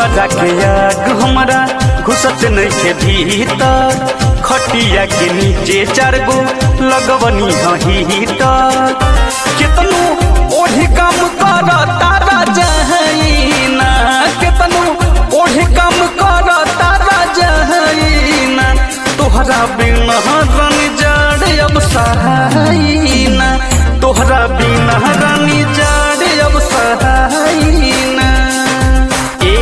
दुआरा के आग हमरा घुसत नहीं के भीतर खटिया के नीचे चार गो लगवनी हीटर कितनो ओढ़ी काम कर तारा जहीना कितनो ओढ़ी काम कर तारा जहीना तोहरा बिना रानी जाड़ अब सहायना तोहरा बिना रानी जाड़ अब सहायना ए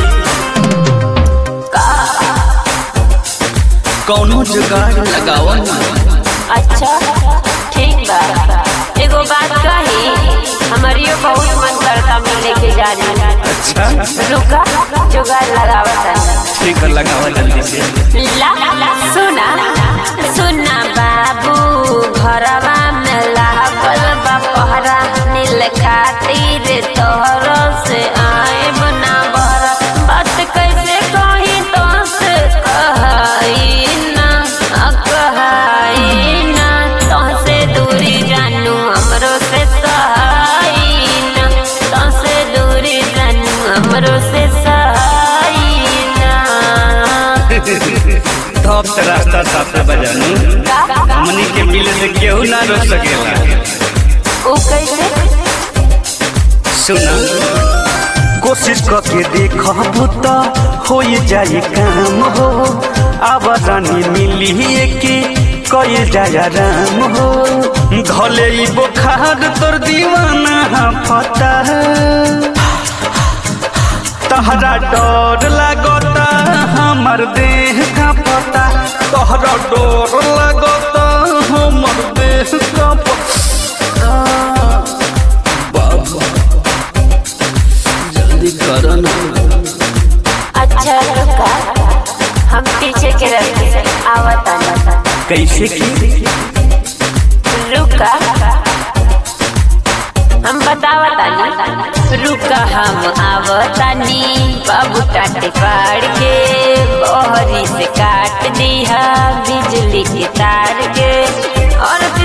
कौनो जुगाड़ लगावा ना अच्छा ठीक बा एगो बात कही हमारियो बहुत मन करता मिलने के जाने अच्छा रुका जुगाड़ लगावता ठीक है लगावा जल्दी से ला ला सुना सुना बाबू घरवा में लागल बा पहरा नील खातिर तोहर से आए बना बहरा बात कैसे कही तो से कहाई ना कहाई ना तो से दूरी जानू हमरो से सहाई ना तो से दूरी जानू हमरो से सहाई ना धप से रास्ता साफ बजानू मनी के मिले से केहू ना रोक सकेला ओ कैसे सुना कोशिश करके देखबू तो हो जाए काम हो अब रानी मिली के कई जाय राम हो धले ई बुखार तोर दीवाना पता तहरा डर लागता हमर देह का पता तहरा डर लागता हमर देह का पता बाबा जल्दी करो ना अच्छा रुका हम पीछे के रास्ते से आवता कैसे की रुका हम बतावतानी रुका हम आवतानी बाबू टाटे पाड़ के बहरी से काट दिया बिजली के तार के और